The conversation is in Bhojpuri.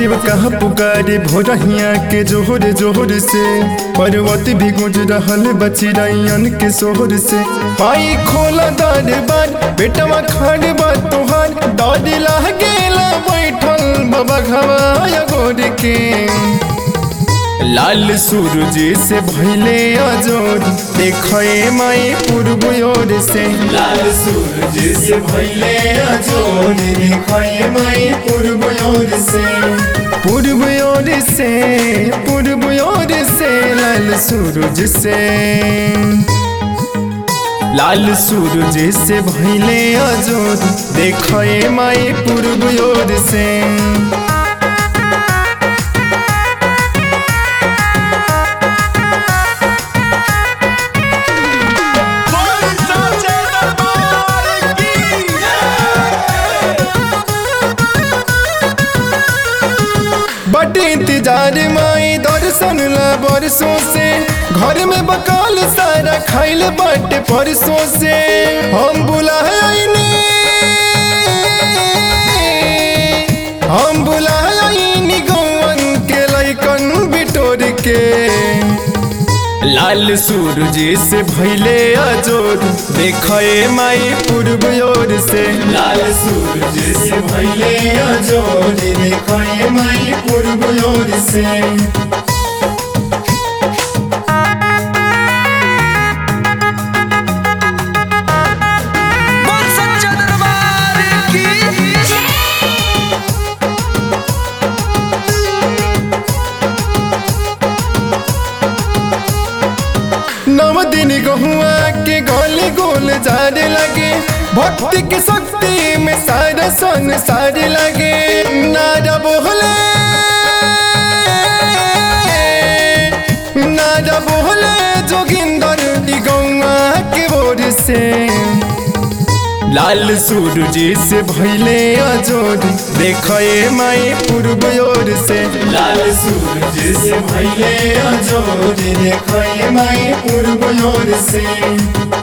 शिव कहा पुकारे भोरहिया के जोहर जोहर से पर्वत भी गुज रहल बचिरैयन के सोहर से पाई खोला दरबार बेटवा खाड़ बा तोहार डर लागेला बैठल बाबा घवाया गोर के लाल सूरज से भैले अजोर देखे माई पूर्व ओर से लाल सूरज से भैले अजोर देखे माई पूर्व ओर से पूर्व ओर से पूर्व ओर से लाल सूरज से लाल सूरज से भैले अजोर देखे माई पूर्व ओर से बड़े इंतजार माई दर्शन ला बरसों से घर में बकाल सारा खाइल बाटे परसों से हम बुलाइनी हम बुलाइनी गौवन के लैकन बिटोर के लाल सूरज से भैले अजोर देखे माई पूर्व ओर से लाल सूरज से भैले अजोर देखे माई पूर्व ओर से बोल सच्चा दरबार की नव दिन गहुआ के गोले गोल जाने लगे भक्ति की शक्ति में सारा संसार लगे नारा बोले नारा बोले जोगिंदर गौआ के ओर से लाल सूरज से भैले अजोर देखे माई पूर्व ओर से लाल सूरज से भैले अजोर देखे माई पूर्व ओर से